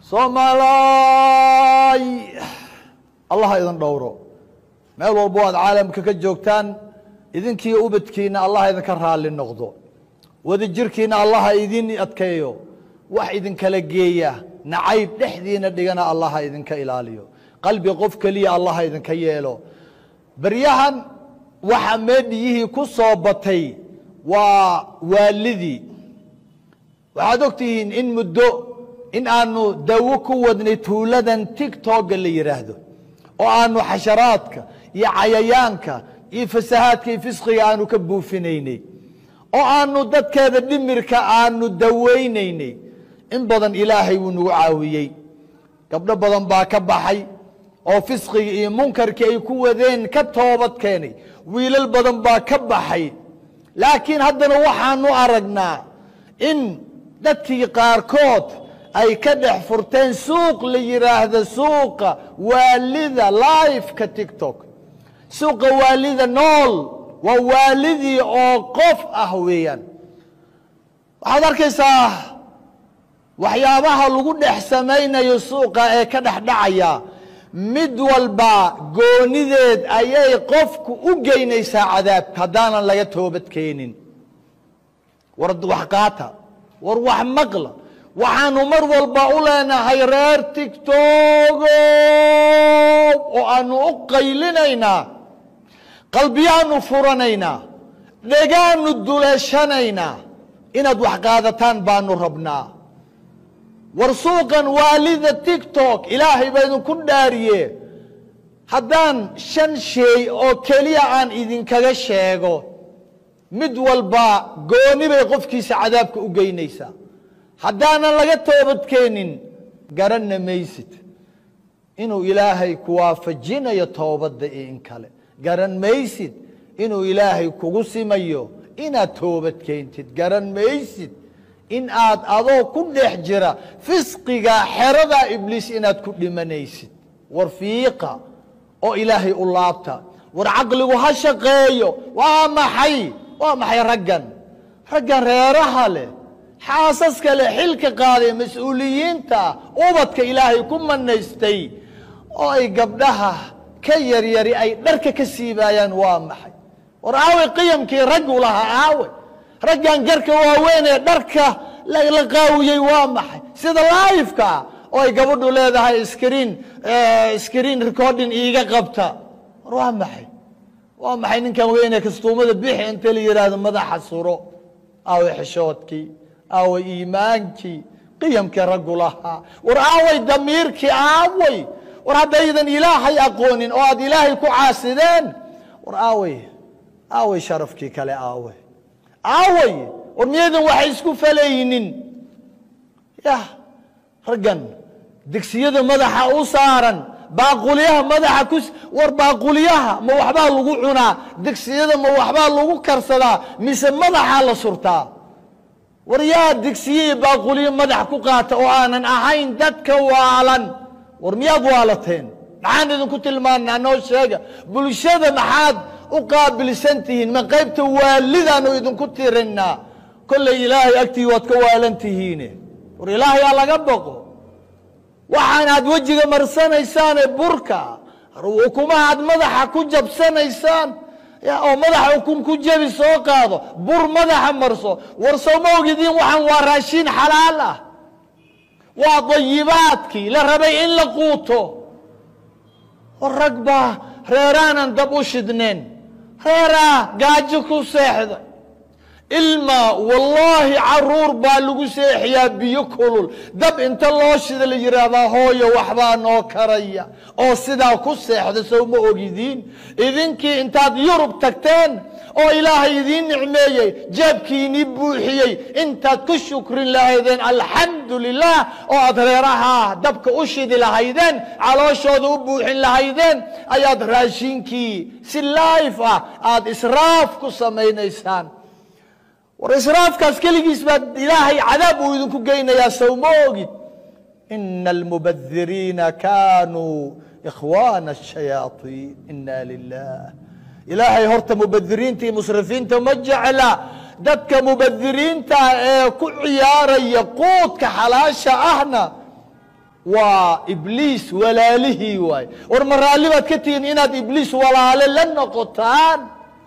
soomaalaay allah ha idin dhowro meel walbo aad caalamka ka joogtaan idinkiiyo ubadkiina allah ha idinka raalli noqdo wada jirkiina allah ha idin adkeeyo wax idinkala geeya nacayb dhexdiina dhigana allah ha idinka ilaaliyo qalbi qof keliya allah ha idinka yeelo beryahan waxa meedhiyihii ku soo batay waa waalidii waxaad ogtihiin in muddo in aanu dawo ku wadnay tuuladan tigtogga la yidhaahdo oo aanu xasharaadka iyo cayayaanka iyo fasahaadka iyo fisqiga aanu ka buufinaynay oo aanu dadkeeda dhimirka aanu dawaynaynay in badan ilaahay wuu nagu caawiyey gabdho badan baa ka baxay oo fisqiga iyo munkarkii ay ku wadeen ka toobad keenay wiilal badan baa ka baxay laakiin haddana waxaanu aragnaa in dadkii qaarkood ay ka dhex furteen suuq la yidhaahdo suuqa waalida liveka tictok suuqa waalida nool waa waalidii oo qof ah weeyaan waxaad arkaysaa waxyaabaha lagu dhex samaynayo suuqa ee ka dhex dhacaya mid walba goonideed ayay qofku u geynaysaa cadaabka haddaanan laga toobad keenin war wax qaata war wax maqla waxaanu mar walba u leenahay reer tigtogo oo aanu u qaylinaynaa qalbiyaanu furanaynaa dhegaanu duleeshanaynaa inaad wax qaadataan baanu rabnaa war suuqan waalida tictok ilaahay baa idinku dhaariye haddaan shan shay oo keliya aan idinkaga sheego mid walba gooni bay qofkiisa cadaabka u geynaysaa haddaanan laga toobadkeenin garanna maysid inuu ilaahay ku waafajinayo toobadda iyo in kale garan maysid inuu ilaahay kugu simayo inaad toobad keentid garan maysid in aad adoo ku dhex jira fisqiga xerada ibliis inaad ku dhimanaysid war fiiqa oo ilaahay u laabta war caqligu ha shaqeeyo waa maxay waa maxay raggan raggan reeraha leh xaasaska leh xilka qaaday mas-uuliyiinta ubadka ilaahay ku manaystay oo ay gabdhaha ka yaryari ay dharka ka siibaayaan waa maxay war aawey qiyamkii raggu lahaa aawe raggan garka waaweyn ee dharka la qaawiyey waa maxay sida laifka oo ay gabadhu leedahay screen screen recording iiga qabta war waa maxay waa maxay ninkan weyne kastuumada bixi inta la yidhaahdo madaxa suro aaway xishoodkii aaway iimaankii qiyamkii raggu lahaa war aaway damiirkii aaway war haddaydan ilaahay aqoonin oo aad ilaahay ku caasideen war aaway aaway sharafkii kale aaway aaway war miyaydan waxay isku falaynin yah raggan digsiyada madaxa u saaran baaqulyaha madaxa ku war baaqulyaha ma waxbaa lagu cunaa digsiyada ma waxbaa lagu karsadaa mise madaxaa la surtaa war yaa digsiye iyo baaqulyo madax ku qaata oo aanan ahayn dadka waalan war miyaad waalateen maxaan idinku tilmaanaa noo sheega bulshada maxaad u qaabilsan tihiin ma qaybta waalidaanu idinku tirinaa kollay ilaahay agtii waad ka waalan tihiine war ilaahay aa laga boqo waxaan aad wejiga marsanaysaane burka ukumaha aad madaxa ku jabsanaysaan oo madaxa ukun ku jebi soo qaado bur madaxa marso war sowma ogidiin waxaan waa raashiin xalaal ah waa dayibaadkii la rabay in la quuto war rag baa reeraanan dab u shidneen reeraa gaajo ku seexda ilma wallaahi caruur baa lagu seexiyaa biyo kulul dab inta loo shida la yidhaahdaa hooyo waxbaa noo karaya oo sidaa ku seexda sow ma ogidiin idinkii intaad yurub tagteen oo ilaahay idiin nicmeeyey jeebkiinii buuxiyey intaad ku shukrin lahaydeen alxamdu lilah oo aad reeraha dabka u shidi lahaydeen calooshooda u buuxin lahaydeen ayaad raashinkii si laif ah aada israaf ku samaynaysaan war israafkaas keligiis baa ilaahay cadaab uu idinku geynayaa sow ma ogid ina almubadiriina kaanuu ikhwaana الshayaaطiin ina lilah ilaahay horta mubadiriinta iyo musrifiinta ma jecla dadka mubadiriinta ee ku ciyaaraya quudka xalaasha ahna waa ibliis walaalihii waaye war ma raalli baad ka tihiin inaad ibliis walaale la noqotaan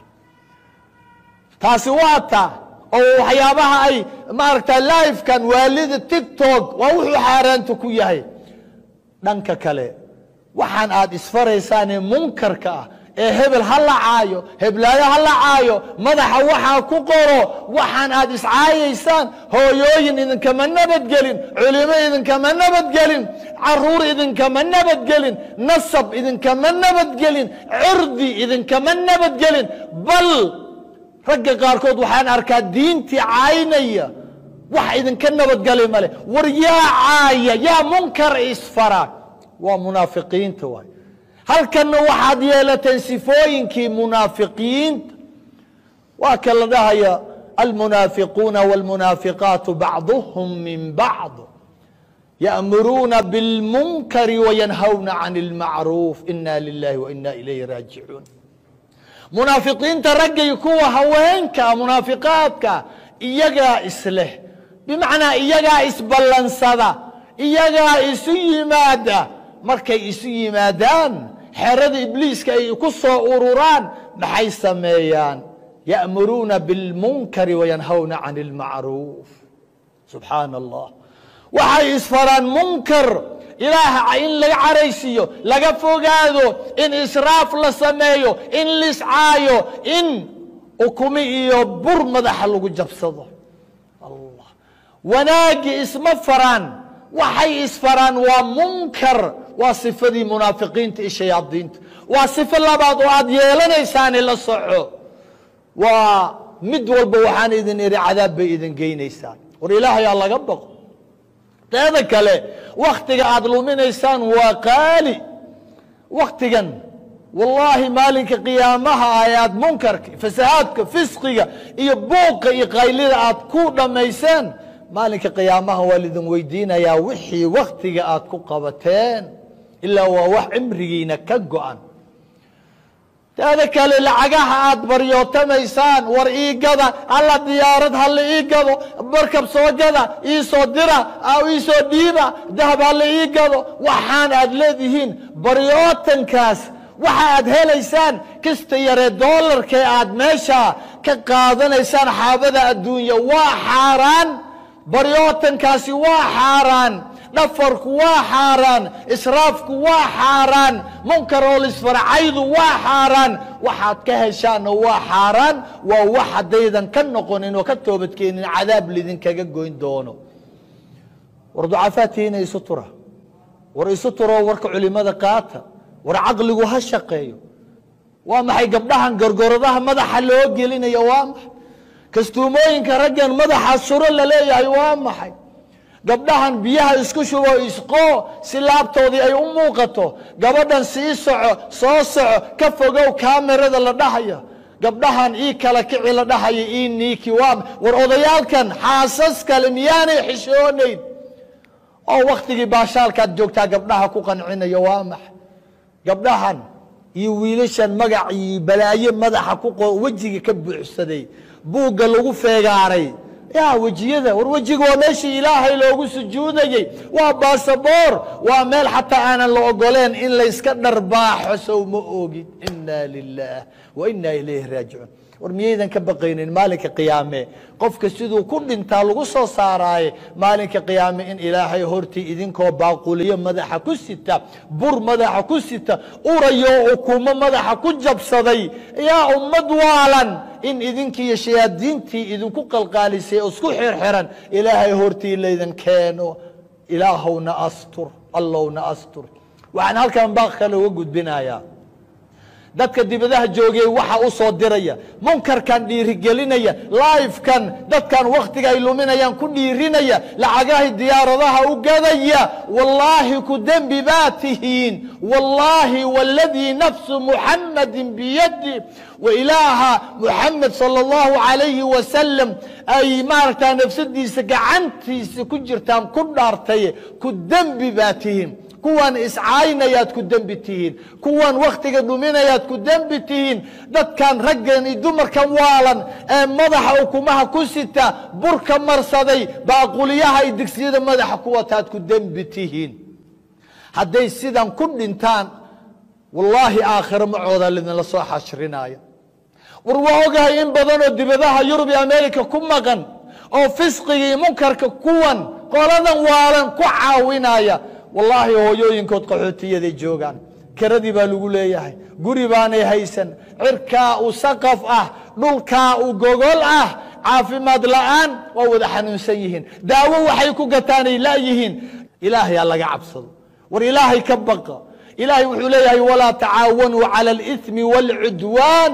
taasi waa ta oo waxyaabaha ay maaragta livekan waalida tiktok waa wuxuu xaaraanta ku yahay dhanka kale waxaan aad isfaraysaanee munkarka ah ee hebel ha la caayo heblaayo ha la caayo madaxa waxaa ku qoro waxaan aad iscaayaysaan hooyooyin idinkama nabadgelin culimo idinkama nabadgelin caruur idinkama nabadgelin nasab idinkama nabadgelin cirdi idinkama nabadgelin bal ragga qaarkood waxaan arkaa diintii caynaya wax idinka nabadgali male war yaa caaya yaa munkar isfara waa munaafiqiinta waay halkanna waxaad yeelateen sifooyinkii munaafiqiinta waa ka la dhahaya almunaafiquuna wاlmunaafiqaatu bacduhum min bacd ya'muruuna biاlmunkari wayanhawna can اlmacruuf ina lilahi waina ilayhi raajicuun munaafiqiinta raggay kuwa haweenka munaafiqaadka iyagaa isleh bimacnaa iyagaa isballansada iyagaa isu yimaada markay isu yimaadaan xerada ibliiska ay ku soo ururaan maxay sameeyaan ya'muruuna biاlmunkari wayanhawna can اlmacruuf subxaana allah waxay isfaraan munkar ilaah in laga caraysiiyo laga fogaado in israaf la sameeyo in liscaayo in ukumi iyo bur madaxa lagu jabsado allah wanaagii isma faraan waxay isfaraan waa munkar waa sifadii munaafiqiinta iyo shayaadiinta waa sifo labaad oo aad yeelanaysaani la soco waa mid walba waxaan idin idhi cadaab bay idin geynaysaan war ilaahayaa laga baqo teeda kale waktiga aad luminaysaan waa qaali waktigan wallaahi maalinka qiyaamaha ah ee aad munkarka fasahaadka fisqiga iyo buuqa iyo qaylida aad ku dhammayseen maalinka qiyaamaha waa lidin weydiinayaa wixii waktiga aad ku qabateen ilaa waa wax cimrigiina ka go-an teeda kale lacagaha aad baryootamaysaan war ii gada alla diyaarad hala ii gado barkab soo gada ii soo dira ii soo dhiiba dahab hala ii gado waxaan aad leedihiin baryootankaas waxa aad helaysaan kista yaree doolarkee aad meesha ka qaadanaysaan xaabada adduunya waa xaaraan baryootankaasi waa xaaraan dhafarku waa xaaraan israafku waa xaaraan munkaroolisfarcaydu waa xaaraan waxaad ka heshaanna waa xaaraan waa wax haddaydan ka noqonin oo ka toobadkeenin cadaab lidinkaga goyn doono war ducafaatiina isu tura war isu turoo warka culimada qaata war caqligu ha shaqeeyo waa maxay gabdhahan gorgoradaha madaxa loo gelinayo waa maxay kastuumooyinka raggan madaxa suro la leeyahay waa maxay gabdhahan biyaha isku shubo isqoo si laabtoodii ay u muuqato gabadhan sii soco soo soco ka fogow kaamirada la dhahaya gabdhahan ii kala kici la dhahaya ii niiki waa war odayaalkan xaasas kale miyaanay xishoonayn oo wakhtigii baashaalkaad joogtaa gabdhaha ku qancinaya waa maxay gabdhahan iyo wiilashan magacii balaaye madaxa ku qo wejiga ka buuxsaday buugga lagu feegaaray yaa wejiyada war wejiga waa meeshii ilaahay loogu sujuudayey waa baasaboor waa meel xataa aanan la ogoleen in layska dharbaaxo sow ma ogid ina lilah wa ina ilayhi raajicuun war miyaydan ka baqaynin maalinka qiyaame qofka siduu ku dhintaa lagu soo saaraaye maalinka qiyaame in ilaahay hortii idinkoo baaquliyo madaxa ku sita bur madaxa ku sita urayo ukumo madaxa ku jabsaday yaa ummad waalan in idinkiiyo shayaadiintii idinku qalqaalisay oo isku xirxiran ilaahay hortii laydin keeno ilaahowna astur allowna astur waxaan halkan baaq kale uga gudbinayaa dadka dibadaha joogay waxa u soo diraya munkarkan dhiirigelinaya lifekan dadkan wakhtiga ay luminayaan ku dhiirinaya lacagahay diyaaradaha u gadaya wallaahi ku dembi baa tihiin wallaahi waladii nafsu muxamadin biyadi wa ilaaha muxamed sala allahu calayhi wasalam ay maaragtaa nafsadiisa gacantiisa ku jirtaan ku dhaartay ku dembi baa tihiin kuwan iscaynayaad ku dembi tihiin kuwan wakhtiga dhuminayaad ku dembi tihiin dadkan raggan iyo dumarkan waalan ee madaxa ukumaha ku sita burka marsaday baaquliyaha iyo digsiyada madaxa ku wataad ku dembi tihiin hadday sidan ku dhintaan wallaahi aakhiro macooda lidinla soo xashrinaya war waa ogahay in badanoo dibadaha yurub iyo america ku maqan oo fisqigii munkarka kuwan qoladan waalan ku caawinaya wallaahi hooyooyinkood qaxootiyaday joogaan kiradii baa lagu leeyahay guri baanay haysan cirkaa u saqaf ah dhulkaa u gogol ah caafimaad la'aan waa wada xanuunsan yihiin daawo waxay ku gataanay la'yihiin ilaahay ha laga cabsado war ilaahay ka baqa ilaahay wuxuu leeyahay walaa tacaawanuu cala alithmi waalcudwaan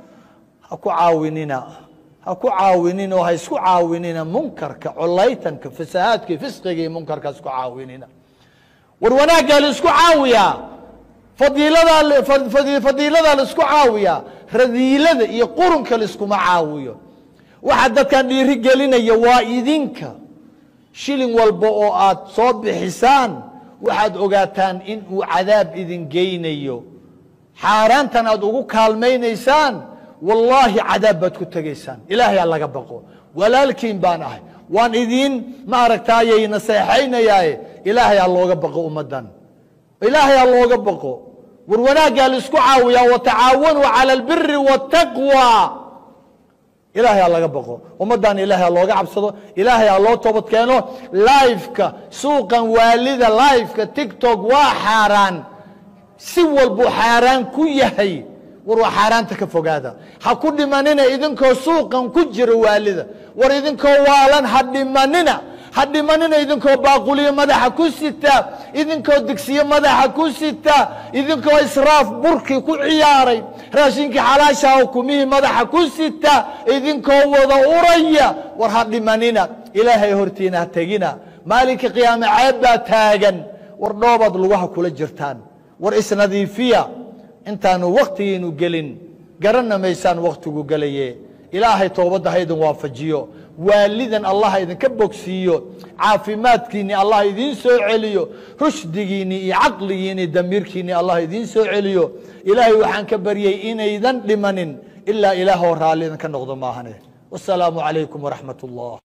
ha ku caawinina ha ku caawinin oo ha isku caawinina munkarka colaytanka fasahaadka fisqiga iyo munkarka ha isku caawinina war wanaaggaa la isku caawiyaa fadiiladaa fadiiladaa la isku caawiyaa radiilada iyo qurunka la iskuma caawiyo waxaa dadkan dhiiri gelinaya waa idinka shilin walba oo aad soo bixisaan waxaad ogaataan in uu cadaab idin geynayo xaaraantan aad ugu kaalmaynaysaan wallaahi cadaab baad ku tegaysaan ilaahay ha laga baqo walaalkiin baan ahay waan idiin ma aragtaayay naseexaynayaaye ilaahay ha looga baqo ummaddan ilaahay ha looga baqo war wanaaggaa la isku caawiyaa watacaawanuu cala albiri waataqwa ilaahay ha laga baqo ummaddan ilaahay ha looga cabsado ilaahay ha loo toobad keeno liveka suuqan waalida liveka tictok waa xaaraan si walbuu xaaraan ku yahay war waa xaaraanta ka fogaada ha ku dhimanina idinkoo suuqan ku jira waalida war idinkoo waalan ha dhimanina ha dhimanina idinkoo baaquliyo madaxa ku sita idinkoo digsiyo madaxa ku sita idinkoo israaf burkii ku ciyaaray raashinkii xalaasha oo kumihii madaxa ku sita idinkoo wada uraya war ha dhimanina ilaahay hortiina ha tegina maalinka qiyaame ceeb baa taagan war dhoobaad lugaha kula jirtaan war isnadiifiya intaanu waktigiinu gelin garanna maysaan wakhtigu gelaye ilaahay toobadda ha idin waafajiyo waalidan allah idinka bogsiiyo caafimaadkiinni allah idiin soo celiyo rushdigiinni iyo caqligiinni damiirkiinni allah idiin soo celiyo ilaahay waxaan ka baryey inaydan dhimanin ilaa ilaahoo raalli idinka noqdo maahane wasalaamu calaykum waraxmat ullah